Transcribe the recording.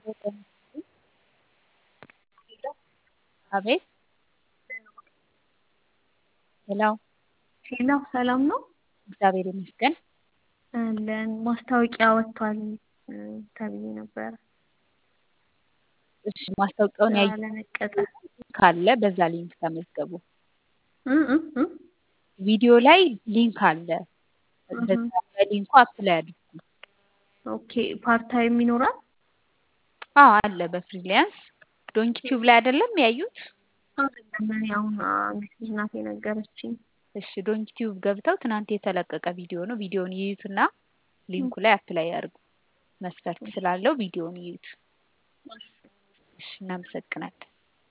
አቤት ሄሎ ሄሎ ሰላም ነው? እግዚአብሔር ይመስገን። አለን ማስታወቂያ ወጥቷል ተብዬ ነበረ እሺ ማስታወቂያውን ስራ ያየ ለመቀጠር ካለ በዛ ሊንክ ተመዝገቡ። እ እ እ ቪዲዮ ላይ ሊንክ አለ። እህ በዛ በሊንኩ አፕላይ አድርጉ። ኦኬ ፓርት ታይም ይኖራል? አዎ አለ በፍሪላንስ ዶንኪ ቲዩብ ላይ አይደለም ያዩት? አይደለም እኔ አሁን አንዲት ልጅ ናት የነገረችኝ። እሺ ዶንኪ ቲዩብ ገብተው ትናንት የተለቀቀ ቪዲዮ ነው። ቪዲዮውን ይዩትና ሊንኩ ላይ አፕላይ ያድርጉ። መስፈርት ስላለው ቪዲዮውን ይዩት። እሺ እናመሰግናለን።